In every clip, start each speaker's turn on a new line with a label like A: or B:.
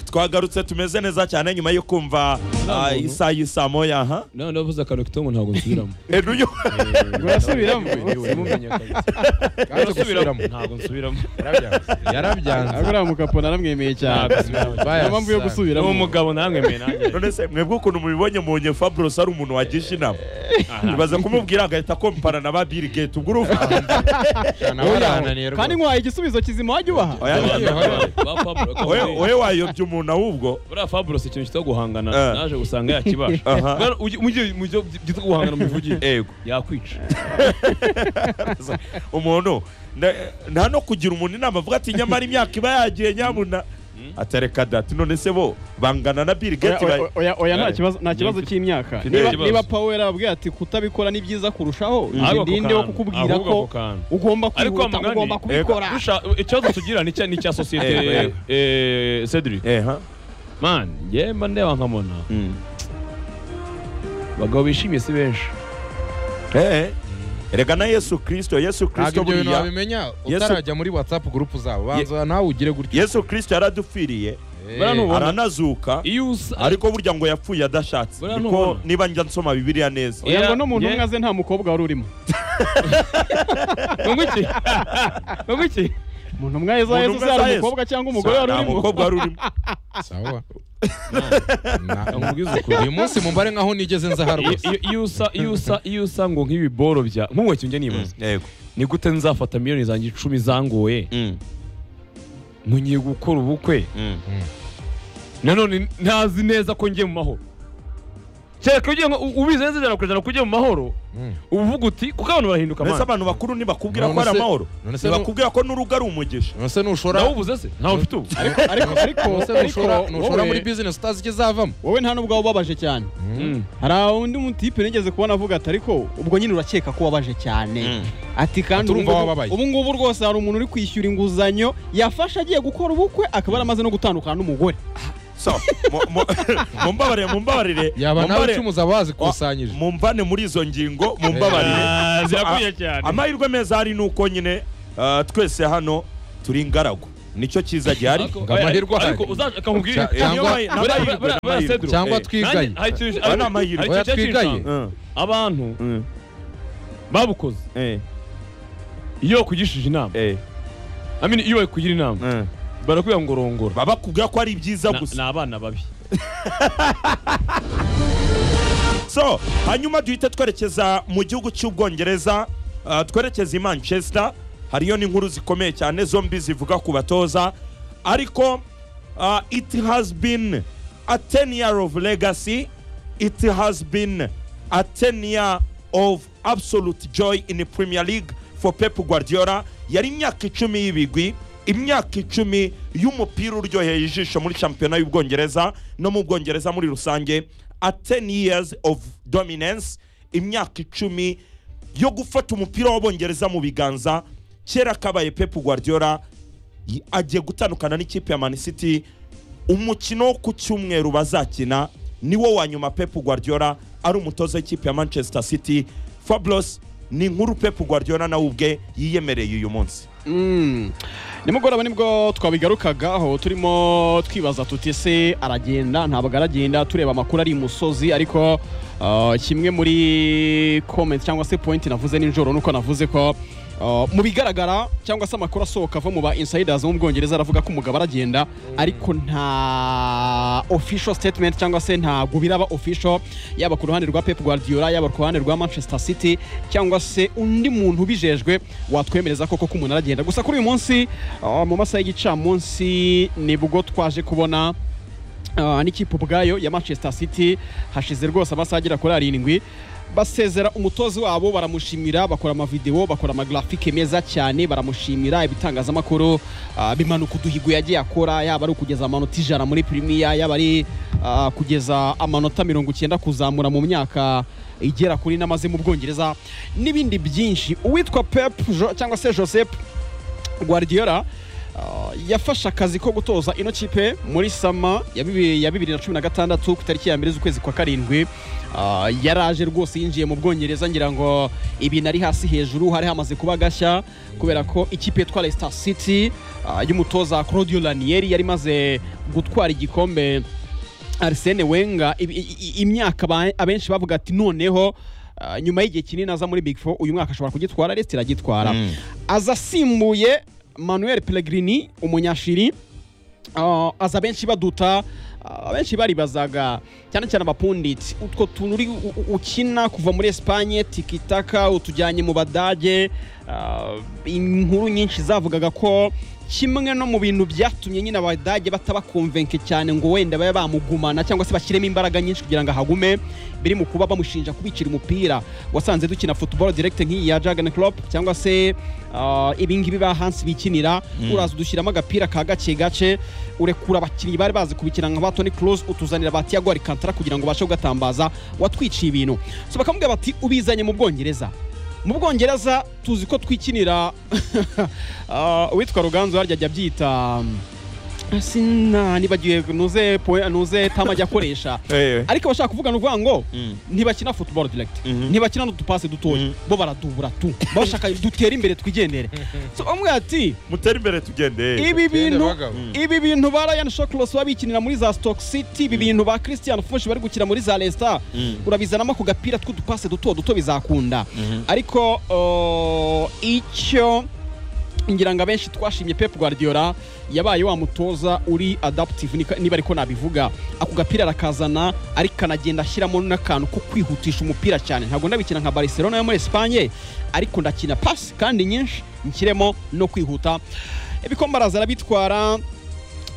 A: twagarutse tumeze neza cyane nyuma yo kumva ah,
B: muntu.
A: isaha y'isaa moya aha
B: nawe navuze akantu kitomo ntabwo nsubiramo
A: Eruyo.
C: urasubiramo
B: Simumenye akazi.
C: urasubiramo
B: ntabwo nsubiramo
C: ariko
D: yarabyanze
C: uriya mukapona naramwemeye cyane niyo mpamvu yo
B: ni
C: gusubiramo
B: umugabo namwemeye nanjye
A: none se mwebwe ukuntu mubibonye mubonye Fabros ari umuntu wagisha inama ibaza kumubwira agahita kompara na ba Bill Gates ubwo urumva
C: Oya,
D: barananirwa
C: kandi nkwaye igisubizo kizima wajya ubaha
A: Oya,
B: Ba Fabro, ko
A: Oya,
B: muri-
A: oya wayobya umuntu ahubwo
B: buriya Fabro si ikintu kitwa guhangana
A: Eh.
B: naje gusanga yakibasha
A: Aha.
B: Bwana, ujye- mujye- mujye byitwa guhangana mubivugire
A: yego
B: yakwica
A: umuntu nda- nta no kugira umuntu inama avuga ati nyamara imyaka iba yagiye nyabuna atareka dati none se bo bangana na Bill
C: Oya,
A: Gates
C: oya,
A: ba-
C: oya, oya, nta
B: Aye.
C: kibazo nta kibazo
B: Mfite-
C: cy'imyaka
B: mfite
C: niba
B: ikibazo.
C: niba Paul yarababwiye ati kutabikora ni byiza kurushaho
B: Ahubwo
C: njye
B: ako
C: ndinde wo
B: kantu,
C: kukubwira
B: ahubwo ako
C: ko
B: kantu.
C: ugomba
B: ariko wa
C: kwihuta
B: mugani
C: ugomba kubikora
B: Rusha- ikibazo tugira ni icya- ni icya sosiyete
A: Eh, eh.
B: eh, Cedric
A: Eha.
B: man njye mba ndeba nkamona
A: Mm.
B: abagabo bishimye si benshi
A: Eh, eh. erega na yesu kirisito yesu
D: ntabwo
A: kirisito
D: ibyo bintu
A: buriya
D: wabimenya
A: Yesu-
D: utarajya muri whatsapp gurupu zabo banza nawe ugire gutyo
A: yesu kirisito yaradupfiriye
D: Eh,
B: buriya nubona-
A: aranazuka
B: iyo usa
A: ariko burya ngo yapfuye adashatse
B: Buriya
A: niko
B: ntubona.
A: niba njya nsoma bibiliya neza
B: Oya,
C: oya ngo n'umuntu
B: njye-
C: umwe aze nta mukobwa wari urimo
B: ngo iki ngo iki
C: umuntu umwe aza
A: Umuntu
C: yezu
A: umwe
C: yari
A: aza Yezu.
C: umukobwa cyangwa umugore wari
A: nta
C: urimo
A: mukobwa wari urimo
D: sawa Na-
B: nkubwize ukuri.
D: uyu munsi mumbare nkaho nigeze nza aha
B: Iyo-
D: rwose
B: iyo- iyo usa iyo usa iyo usa ngo nk'ibiboro bya nk'uwacyo njye nibaza
A: yego
B: ni gute nzafata miliyoni zanjye icumi zangoye
A: Mm,
B: ntugiye gukora ubukwe
A: mm.
B: nanone ntazi neza ko njye mu mahoro kereka ugiye nko- u- ubizi neza ijana ku ijana ko ugiye mu mahoro
D: Mm.
B: uba uvuga uti kuko abantu barahinduka
A: mbese
B: amana
A: abantu bakuru ntibakubwira ko
D: None
A: ari
D: se-
A: amahoro
D: none se
A: ntibakubwira ko n'urugo ari umugisha
D: none se nushora
B: nawe ubuze se ntawe ufite ubu
C: ariko ariko
D: nose
C: ariko
D: nushora nushora muri
C: wowe-
D: bizinesi utazi icyo izavamo
C: wowe nta n'ubwo ubabaje cyane
B: Mm.
C: hari undi mutipe nigeze kubona avuga ati ariko ubwo nyine urakeka ko wabaje cyane
A: Mm.
C: ati kandi
D: Turumva
C: ubu ngubu-
D: wababaye.
C: ubu ngubu rwose hari umuntu uri kwishyura inguzanyo yafashe agiye gukora ubukwe akaba yaramaze no gutandukana n'umugore
A: so mu- mu- mumbabarire mumbabarire
D: yaba nawe
A: mumbabarire.
D: icumu zaba wazikusanyije
A: mumvane muri izo ngingo mumbabarire
B: Ah, zirakwiriye
A: Ah,
B: cyane
A: amahirwe meza hari ni uko nyine ah, twese hano turi ingaragu nicyo cyiza gihari
B: Ariko-
D: ngo amahirwe ahari.
B: ariko uzaje akamubwira
D: Cya-
B: iki?
D: cyangwa-
A: Niyo mahi- ni
B: Buriya-
A: amahirwe,
B: buriya- buriya
A: amahirwe.
B: Cedro,
D: cyangwa
A: eh,
D: twigaye
B: nanjye- hari ikintu-
A: Aba ni
B: hari-
A: amahirwe.
B: hari ikintu
D: Oya, twigaye.
B: cy'inshango.
A: Mm,
B: abantu
A: mm,
B: babukoze
A: eh,
B: iyo wakugishije inama
A: eh,
B: I mean, iyo bayikugira inama
A: mm.
B: barakubwira ngo rongora
A: baba bakubwira ko ari byiza
B: Na- ni
A: gusa
B: abana babi
A: so hanyuma duhita twerekeza mu gihugu cy'ubwongereza ah, twerekeza i manchester hariyo n'inkuru zikomeye cyane zombi zivuga ku batoza ariko ah, it has been a 10 year of legacy it has been a 10 year of absolute joy in the Premier League for Pep Guardiola yari imyaka icumi y'ibigwi imyaka icumi y'umupira uryoheye ijisho muri shampiyona y'ubwongereza no mu bwongereza muri rusange a 10 years of dominance imyaka icumi yo gufata umupira w'abongereza mu biganza kera kabaye Pep Guardiola y- agiye gutandukana n'ikipe ya Man City umukino wo ku cyumweru bazakina niwo wa nyuma Pep Guardiola ari umutoza w'ikipe ya Manchester City Fabulous ni inkuru Pep Guardiola nawe ubwe yiyemereye uyu munsi
C: Mm. nimugoroba nibwo twabigarukagaho turimo twibaza tuti se aragenda ntabwo aragenda tureba amakuru ari imusozi ariko uh, kimwe muri comment cyangwa se point navuze nijoro nuko navuze ko uh, mu bigaragara cyangwa se amakuru asohoka ava mu ba insiders bo mu bwongereza aravuga ko umugabo aragenda ariko nta official statement cyangwa se ntabwo biraba official yaba ku ruhande rwa Pep Guardiola yaba ku ruhande rwa Manchester City cyangwa se undi muntu ubijejwe watwemereza koko ko umuntu aragenda gusa kuri uyu munsi uh, mu masaha y'igicamunsi nibwo twaje kubona uh, n'ikipe ubwayo ya Manchester City hashize rwose amasaha agera kuri arindwi basezera umutozi wabo baramushimira bakora amavidewo bakora amagrafike meza cyane baramushimira ibitangazamakuru uh, bimanuka uduhigo yagiye akora yaba ari ukugeza amanota ijana muri Premier yaba ari uh, kugeza amanota mirongo icyenda kuzamura mu myaka igera kuri namaze mu Bwongereza n'ibindi byinshi uwitwa Pep Jo- cyangwa se Joseph Guardiola ah, yafashe akazi ko gutoza ino kipe muri sama ya bibi- ya bibiri na cumi na gatandatu ku itariki ya mbere z'ukwezi kwa karindwi Ah, yaraje rwose yinjiye mu bwongereza ngira ngo ibintu ari hasi hejuru hari hamaze kuba gashya kubera ko ikipe yitwa Leicester City ah, y'umutoza Claudio Ranieri yari imaze gutwara igikombe Arsene Wenger i- i- i- imyaka aba- abenshi bavuga ati noneho ah, nyuma y'igihe kinini aza muri Big Four uyu mwaka ashobora kugitwara Leicester iragitwara aza asimbuye Manuel Pellegrini umunyashiri Ah, aza benshi baduta ah, abenshi baribazaga cyane cyane abapunditsi utwo tuntu uri u- u- ukina kuva muri Espagne tikitaka utujyanye mu Badage ah, inkuru nyinshi zavugaga ko kimwe no mu bintu byatumye nyine abadage batabakonvenke cyane ngo wenda babe bamugumana cyangwa se bashyiremo imbaraga nyinshi kugira ngo ahagume biri mu kuba bamushinja kubicira umupira wasanze dukina football direct nk'iyi ya Jurgen Klopp cyangwa se ah, ibingibi ba Hans bikinira uraza udushyiramo agapira ka gake gake urekura abakinnyi bari bazi kubikina nka ba Toni Kroos utuzanira ba Thiago Alcantara kugira ngo ubashe kugatambaza watwiciye ibintu so bakamubwira bati ubizanye mu Bwongereza mu Bwongereza tuzi ko twikinira ah, uwitwa Ruganzu harya ajya abyita mm, sina nibagiwe nuze poe- nuze tama ajya akoresha
A: Eh, eh.
C: ariko abashaka kuvuga ni ukuvuga ngo
A: Mm.
C: ntibakina football direct
A: Mhm.
C: ntibakina n'udupasi dutoya
A: Mhm.
C: bo baradubura tu bashaka dutere imbere twigendere so bamwe ati
A: mutere imbere tugende
C: ibi bintu
D: bagabo.
C: ibi bintu ba Ryan Shawcross babikinira muri za Stoke City ibi bintu ba Christian Fuchs bari gukina muri za Leicester urabizanamo ku gapira tw'udupasi duto duto bizakunda ariko uh, icyo ngira ngo abenshi twashimye Pep Guardiola yabaye wa mutoza uri adaptive nika- niba ariko nabivuga ako gapira arakazana ariko kanagenda ashyiramo n'akantu ko kwihutisha umupira cyane ntabwo ndabikina nka Barcelona yo muri Espagne ariko ndakina pasi kandi nyinshi nshyiremo no kwihuta ibikombe araza arabitwara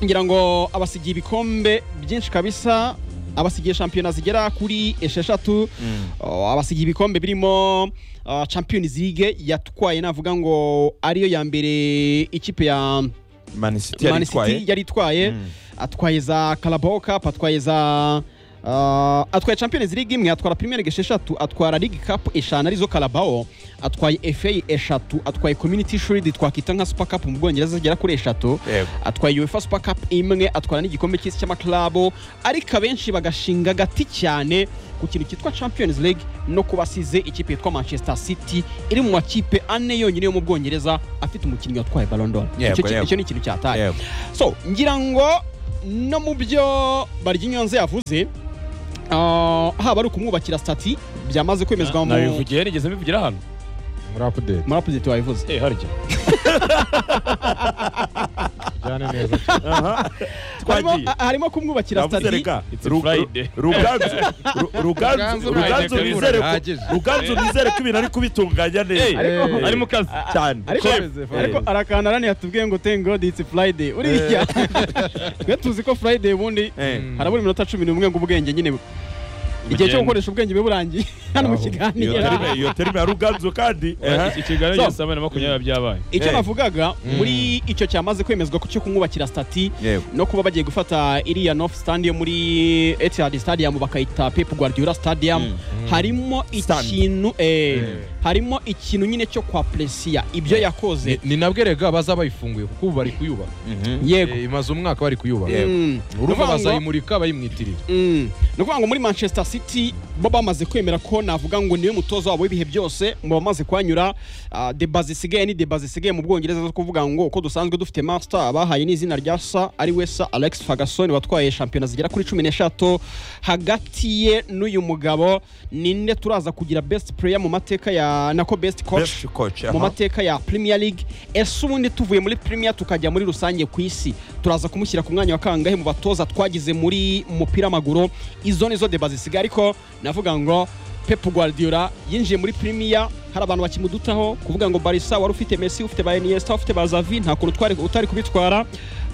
C: ngira ngo abasigiye ibikombe byinshi kabisa abasigiye shampiyona zigera kuri esheshatu Oh, abasigiye ibikombe birimo ah, Champions League yatwaye navuga ngo ariyo ya mbere ikipe ya
A: manisiti
C: Man City
A: yaritwaye
C: yari itwaye
A: Mm.
C: atwaye za Carabao Cup atwaye za ah, atwaye Champions League imwe atwara Premier League esheshatu atwara League Cup eshanu arizo Carabao atwaye FA eshatu atwaye Community Shield twakita nka Super Cup mu Bwongereza zigera kuri eshatu
A: Yego.
C: atwaye UEFA Super Cup imwe atwara n'igikombe cy'isi cy'amaklabo ariko abenshi bagashinga agati cyane ku kintu cyitwa Champions League no kuba asize ikipe yitwa Manchester City iri mu makipe ane yonyine yo mu Bwongereza afite umukinnyi watwaye Ballon d'Or
A: Yego,
C: Icyo ki-
A: yego.
C: icyo ni ikintu cyataye
A: Yego.
C: so ngira ngo no mu byo Baryinyonze yavuze ah, haba ari ukumwubakira stati byamaze kwemezwa mu
B: nabivugiye nigeze mbivugira hano
D: muri apudeti
C: muri apudeti wabivuze
B: eh harya
D: cyane neza
C: harimo,
A: twagiye
C: harimo kumwubakira
A: navuze
C: stati
A: reka
B: It's
A: Ru-
B: Friday.
A: Ru- ruganzu Ru- ruganzu
D: Ruganzu
A: ruganzu
D: ntayitegura,
A: nizere ko
D: ahagije.
A: ruganzu nizere ko ibintu ari kubitunganya
B: eh
A: neza
D: ariko-
B: ari mu kazi
A: cyane
C: ariko
D: Kwemeze,
C: ariko
A: Kwemeze.
C: arakanda arani yatubwiye ngo thank god it's friday uriya twe tuzi ko friday ubundi
A: Eh.
C: harabura iminota cumi n'umwe ngo ubwenge nyine bu- igihe cyo gukoresha ubwenge biba burangiye hano mu
D: Aho.
A: iyo
C: kiganiro
A: terime iyo terime ya ruganzu kandi ehe.
B: ikiganiro
C: So.
B: gihe saa moya na makumyabiri byabaye
C: icyo
A: Eh.
C: navugaga muri icyo cyamaze kwemezwa ko cyo kumwubakira stati
A: Yego.
C: no kuba bagiye gufata iriya north stand yo muri etihad stadium bakayita pep guardiola stadium harimo
A: Stand.
C: ikintu eh, harimo ikintu nyine cyo kwa presiya ibyo yakoze
D: Ni- ni nabwe rega baza bayifunguye kuko ubu bari kuyubaha
C: yego
D: Eh, imaze umwaka bari kuyubaha
A: Yego.
C: Mm.
D: urumva
C: Nukuvuga ngo-
D: bazayimurika bayimwitirira
C: Mm. ni ukuvuga ngo muri manchester city bo bamaze kwemera ko navuga ngo niwe mutoza wabo w'ibihe byose mu bamaze kuhanyura ah, de base isigaye ni de base isigaye mu bwongereza zo kuvuga ngo uko dusanzwe dufite master abahaye n'izina rya sa ari we sa alex ferguson watwaye shampiyona zigera kuri cumi n'eshatu hagati ye n'uyu mugabo ninde turaza kugira best player mu mateka ya nako best coach
A: Best coach aha.
C: mu mateka ya Premier League ese ubundi tuvuye muri Premier tukajya muri rusange ku isi turaza kumushyira ku mwanya wa kangahe mu batoza twagize muri mupira w'amaguru izo nizo deba zisigaye ariko navuga ngo Pep Guardiola yinjiye muri Premier hari abantu bakimudutaho kuvuga ngo Barca wari ufite Messi ufite ba Iniesta ufite ba Xavi nta kuntu twari utari kubitwara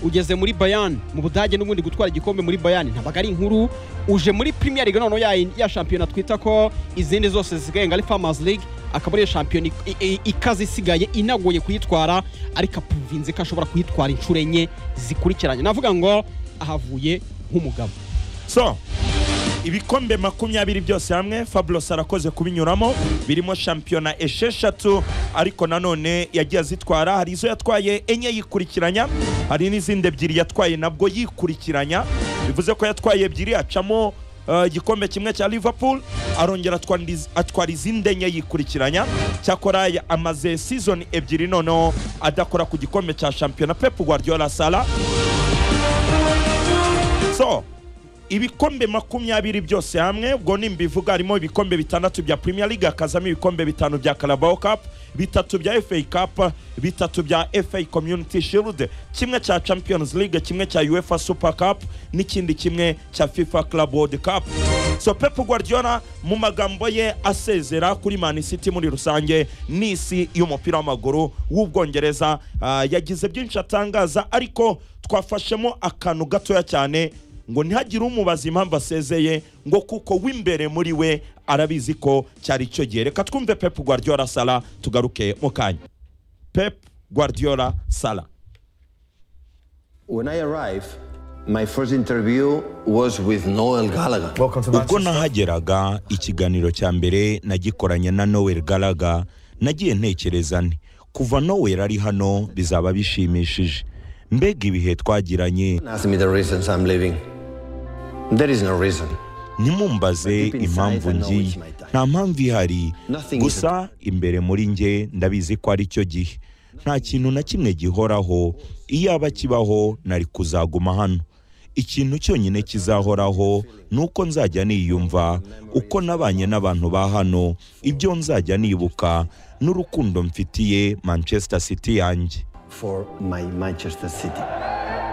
C: ugeze muri Bayern mu Budage n'ubundi gutwara igikombe muri Bayern ntabaga ari inkuru uje muri Premier League noneho ya, ya shampiyona twita ko izindi zose zisigaye ngo ari Farmers League akaba ariyo shampiyona ik- i- ikaze isigaye inagoye kuyitwara ariko apuvinze ko ashobora kuyitwara inshuro enye zikurikiranye navuga ngo ahavuye nk'umugabo
A: so ibikombe makumyabiri byose hamwe fabulous arakoze kubinyuramo birimo shampiyona esheshatu ariko nanone yagiye azitwara hari izo yatwaye enye yikurikiranya hari n'izindi ebyiri yatwaye nabwo yikurikiranya bivuze ko yatwaye ebyiri acamo eh, igikombe kimwe cya liverpool arongera atwara indi- atwara izindi enye yikurikiranya cyakora ya- amaze season ebyiri noneho adakora ku gikombe cya shampiyona pep guardiola sala so ibikombe makumyabiri byose hamwe ubwo nimbivuga harimo ibikombe bitandatu bya premier league hakazamo ibikombe bitanu bya carabao cup bitatu bya fa cup bitatu bya fa community shield kimwe cya champions league kimwe cya uefa super cup n'ikindi kimwe cya fifa club world cup so pep guardiola mu magambo ye asezera kuri man city muri rusange n'isi y'umupira w'amaguru w'ubwongereza ah, yagize byinshi atangaza ariko twafashemo akantu gatoya cyane ngo ntihagire umubaza impamvu asezeye ngo kuko w'imbere muri we arabizi ko cyari icyo gihe reka twumve pep guardiola sala tugaruke mu kanya pep guardiola sala
E: When I arrived, my first interview was with Noel Gallagher.
F: Welcome to
A: ubwo
F: Manchester.
A: nahageraga ikiganiro cya mbere nagikoranye na nowel garaga nagiye ntekereza nti kuva nowel ari hano bizaba bishimishije mbega ibihe twagiranye
E: Asked me the reasons I'm leaving. There is no reason.
A: ntimumbaze impamvu ngiye nta mpamvu ihari gusa imbere muri nge ndabizi ko ari cyo gihe nta kintu na kimwe gihoraho iyaba kibaho nari kuzaguma hano ikintu cyonyine kizahoraho ni uko nzajya niyumva uko nabanye n'abantu ba hano ibyo nzajya nibuka n'urukundo mfitiye manchester city yanjye
E: For my Manchester City.